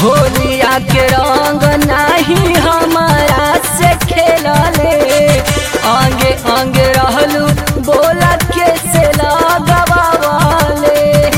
होलिया के रंग नाही हमारा से खेलले आगे आगे रहलू बोला के से लगवाले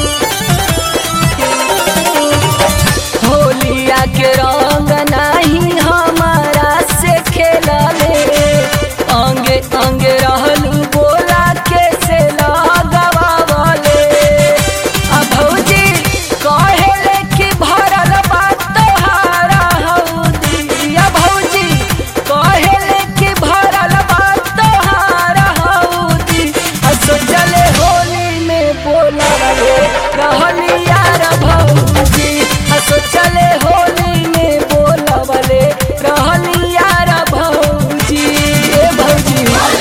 होलिया के रंग नाही हमारा से खेलले अंगे अंगे रहलू बोला के से लगवाले आ भौजी कहेले कि भरल बात तोहारा हौदी आ भौजी कहेले कि भरल बात तोहारा हौदी आ सोचले होली में बोलले रहली यार भौजी आ सोचले होली में बोलले रहली यार भौजी ए भौजी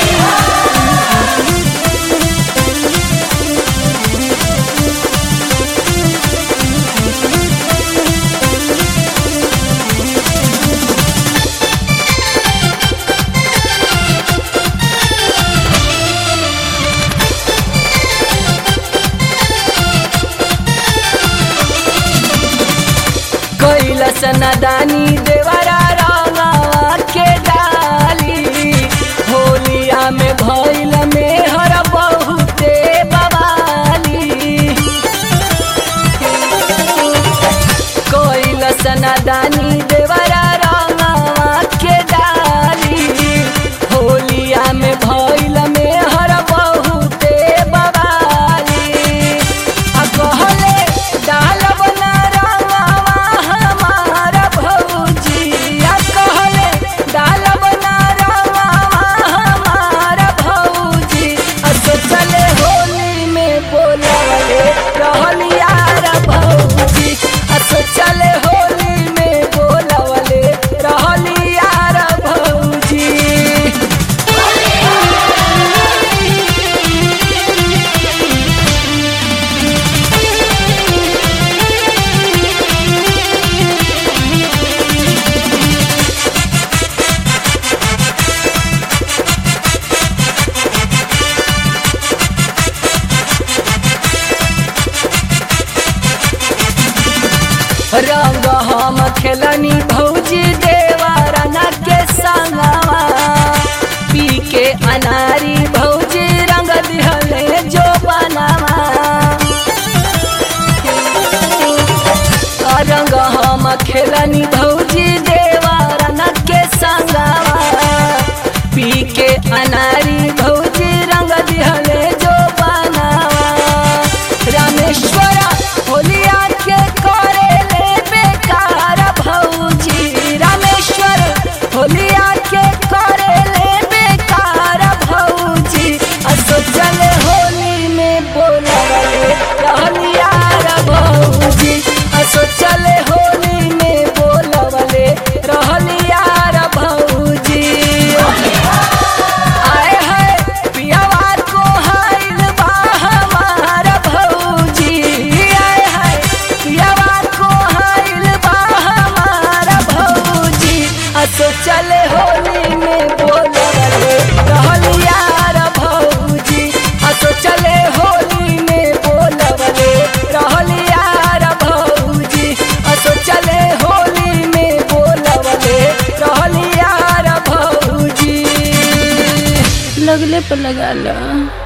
कैलस नदानी देवरा रंगवा के डाली होलिया में भैल में हर बहुते बवाली कैलस नदानी देवरा रंगवा के डाली होलिया में भैल में हर बहुते बवाली आ कहले डालब ना रंगवा हमार भौजी आ कहले डालब ना रंगवा हमार भौजी आ सोचले होली में बोलवले रहली यार भौजी आ सोचले होली में बोलवले रहली यार भौजी रंग हम खेलनी भौजी देवरन के संगवा पी के अनारी भौजी रंग दिहले जो बनवा रंग हम खेलनी भौजी देवरन के संगवा पी के अनारी भौजी रंग दिहले जो बनवा रामेश्वर होलिया के करे ले बेकार भौजी रामेश्वर होलिया के करे ले बेकार भौजी आ सोचल होली में बोलवले रहलिया रे भौजी आ सोचल होली में बोलवले रहलिया रे भौजी आए है पियावा को हाइल बा हमार भौजी आए है पियावा को हाइल बा हमार भौजी आ सोचल होली में बोलवले रहलिया रे भौजी आ सोचल होली में बोलवले रहलिया रे भौजी आ सोचल होली में बोलवले रहलिया रे भौजी लगले पर लगा लो